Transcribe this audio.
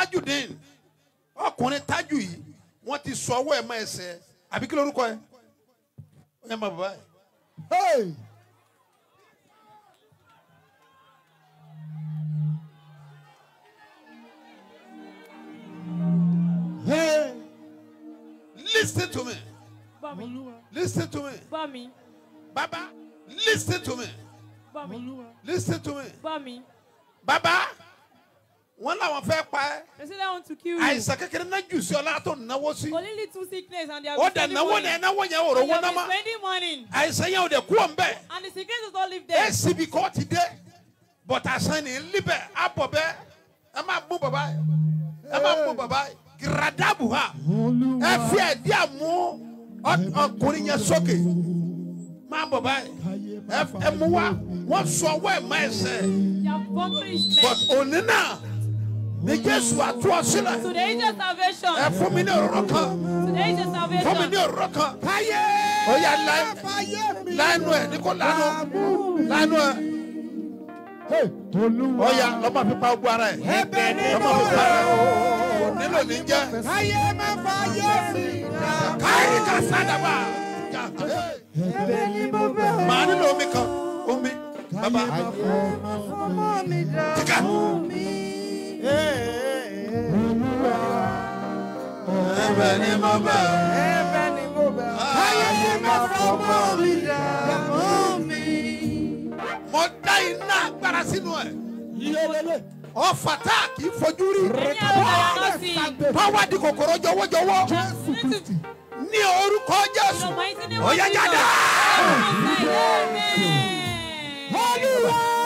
tajudeen ọkùnrin tájù yìí wọ́n ti sọ ọwọ́ ẹ̀ mọ́ ẹsẹ̀ àbí kí lórúkọ ẹ̀ ó yẹ máa bàbá ẹ̀. Hey. Hey. listen to me Bá mi. listen to me Bá mi. baba listen to me Bá mi. listen to me Bá mi. baba wọ́n làwọn fẹ́ pa ẹ́ They say they want to kill you. àìsàn kékeré náà jù sí ọ látọ̀ náwó sí Only little sickness and they are ó dẹ̀ náwó ní ẹnáwó yẹn ò rówó náà má spending money. àìsàn yẹn ò dẹ̀ kú ọ̀ nbẹ̀ And the sickness does not live ẹ̀ there. síbi kọ́ ti dé bọ̀tà àìsàn ní líbẹ̀ àbọ̀ bẹ́ ẹ máa mú bàbá yẹ ẹ máa mú bàbá yẹ gíradabu ha ẹ fi ẹ̀dí àmú ọ- ọkùnrin yẹn sókè máa bọ̀ báyìí ẹ ẹ mú wa wọ́n sọ ọwọ́ ẹ̀ má ẹsẹ̀ They have buckled his but leg. òní náà ní Jésù àtú ọ sílẹ̀ Today is your salvation. ẹ fún mi ní òróró kan Today is your fún mi salvation. ní òróró kan Káyé. ó yà lá- Fáyé mi. lánàá ẹ ní kò lánàá lánàá ẹ Hey. Olúwa. ó yà lọ́mọ fi pa ogun ara ẹ̀ Ẹ̀bẹ̀ ni lọ́mọ mo fi pa ara ẹ̀ bẹ̀ kò nílò ní jẹ́ Káyé má fáyé mi. káyì ká sádàbà Ẹ̀bẹ̀ ni mo bẹ̀ màá nílò omi kan omi bàbá ọmọ mi dá. kíkà ẹ̀bẹ̀ ni mo bẹ̀ Ẹ̀bẹ̀ ni mo bẹ̀ Káyé má fọmọ mi dá. Ọmọ mi. mo dá iná agbára sínú ẹ̀ Yelele. ọ̀fà tá a kì í fojú rí Any other not see. pàwọ́ di kòkòrò jọwọ́jọwọ́ Need to ní orúkọ Jésù the mighty name ó of yá Jesus. jáde. Amen. Olúwa.